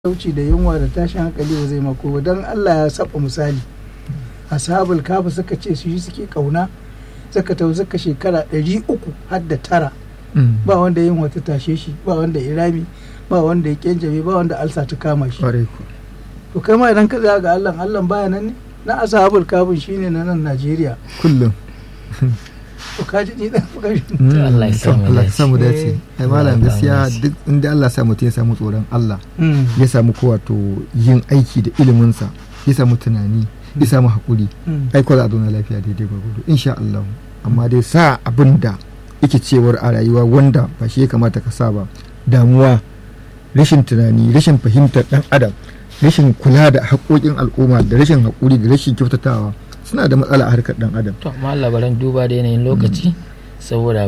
talauci da yunwa da tashin hankali ba zai mako ba don Allah ya saba misali ashabul kafa suka ce su yi suke kauna suka tau suka shekara ɗari uku har da tara ba wanda yin wata tashe shi ba wanda ya rami ba wanda ya kyanjame ba wanda alsa ta kama shi ƙwarai ku to kai ma idan ka tsaya ga Allah Allah baya nan ne na ashabul kafin shine na nan Najeriya kullum to ka ji ni dan fukashi Allah ya samu Allah ya dace. samu dace ai malam Allah ya gaskiya samu dace. duk inda Allah ya sa mutum ya samu tsoron Allah ya samu ko wato yin aiki da iliminsa ya samu tunani ya samu hakuri ai ko za a zauna lafiya daidai gwargwado insha Allah amma dai sa abin da yake cewar a rayuwa wanda ba shi ya kamata ka sa ba damuwa rashin tunani rashin fahimtar dan adam rashin kula da haƙoƙin al'umma da rashin haƙuri da rashin kyautatawa suna da matsala a harkar dan adam to amma labaran duba da yanayin lokaci saboda